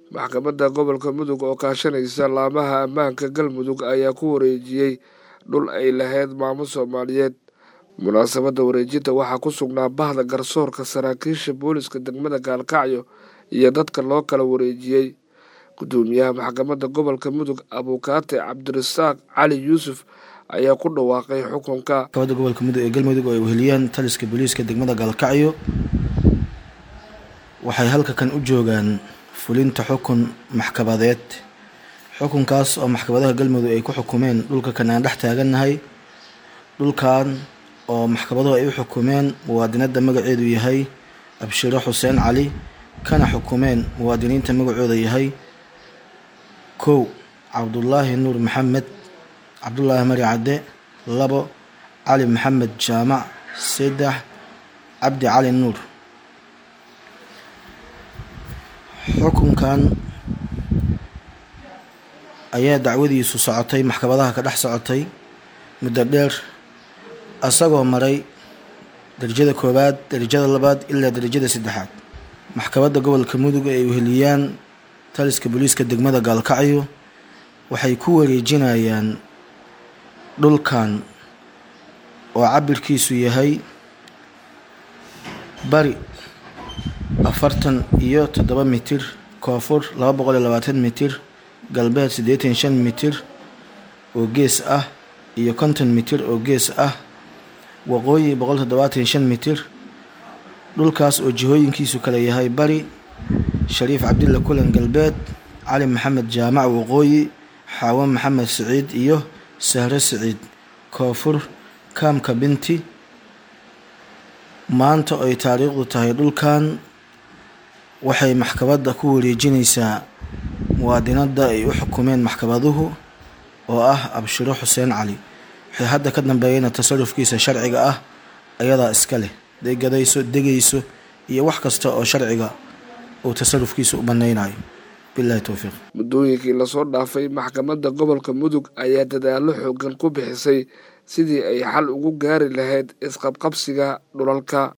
maxkamadda gobolka mudug oo kaashanaysa laamaha ammaanka galmudug ayaa ku wareejiyey dhul ay lahayd maamo soomaaliyeed munaasabadda wareejinta waxaa ku sugnaa bahda garsoorka saraakiisha booliska degmada gaalkacyo iyo dadka loo kala wareejiyey gudoomiyaha maxkamadda gobolka mudug abuukaate cabdirasaaq cali yuusuf ayaa ku dhawaaqay xukunka maxkamadda gobolka mudug ee galmudug oo ay weheliyaan taliska booliiska degmada gaalkacyo waxay halka kan u joogaan fulinta xukun maxkamadeed xukunkaas oo maxkamadaha galmudug ay ku xukumeen dhulka kan aan dhex taagannahay dhulkan oo maxkamaduhu ay u xukumeen muwaadinadda magaceedu yahay abshiro xuseen cali kana xukumeen muwaadiniinta magacooda yahay kow cabdulaahi nuur maxamed cabdulaahi mari cadde labo cali maxamed jaamac saddex cabdi cali nuur xukunkan ayaa dacwadiisu socotay maxkamadaha ka dhex socotay muddo dheer asagoo maray darajada koowaad darajada labaad ilaa darajada saddexaad maxkamadda gobolka mudug ee ay weheliyaan taliska booliiska degmada gaalkacyo waxay ku wareejinayaan dhulkan oo cabirkiisu yahay bari afartan iyo toddoba mitir koonfur laba boqol iyo labaatan mitir galbeed siddeetan shan mitir oo gees ah iyo konton mitir oo gees ah waqooyi boqol toddobaatan shan mitir dhulkaas oo jihooyinkiisu kale yahay bari shariif cabdilla kulan galbeed cali maxamed jaamac waqooyi xaawo maxamed siciid iyo sahro siciid koonfur kaamka binti maanta ay taariikhdu tahay dhulkan waxay maxkamadda ku wareejinaysaa muwaadinadda ay u xukumeen maxkamaduhu oo ah abshiro xuseen cali waxay hadda ka dambeeyeyna tasarufkiisa sharciga ah ayadaa iska leh degadayso degayso iyo wax kasta oo sharciga uu tasarufkiisa u banaynayo bilahi towfiiq muddooyinkii lasoo dhaafay maxkamadda gobolka mudug ayaa dadaallo xoogan ku bixisay sidii ay xal ugu gaari lahayd isqabqabsiga dhulalka